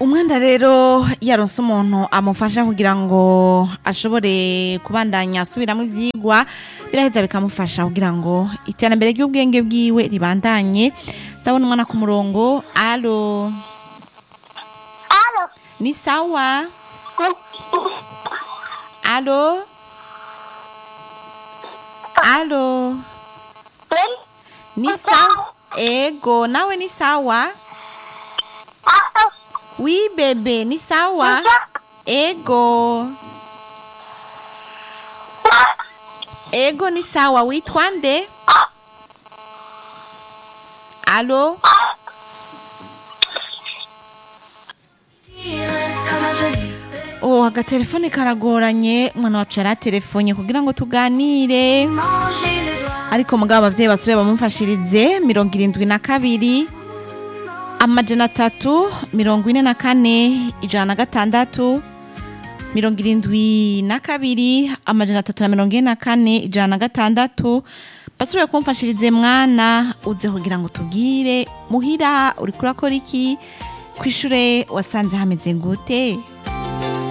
umwenda rero yaronse umuntu amufasha kugira ngo ashobore kubandanya asubiramo ivyigwa biraheza bikamufasha kugira ngo iterambere ry'ubwenge bwiwe ribandanye ndabona umwana ku murongo alo Alo. ni sawa alo alo ni sawa ego nawe ni sawa wi bebe ni sawa ego ego ni sawa witwa nde alo oh agatelefone karagoranye umwana wacu yaraterefone kugira ngo tuganire ariko mugabo abavyeyi basubire bamumfashirize mirongo irindwi na kabiri amajana atatu mirongo ine na kane ijana na gatandatu mirongo irindwi na kabiri amajana atatu na mirongo ine na kane ijana na gatandatu basubire kumfashirize mwana uze kugira ngo tubwire muhira uriko urakora iki kwishure wasanze hameze gute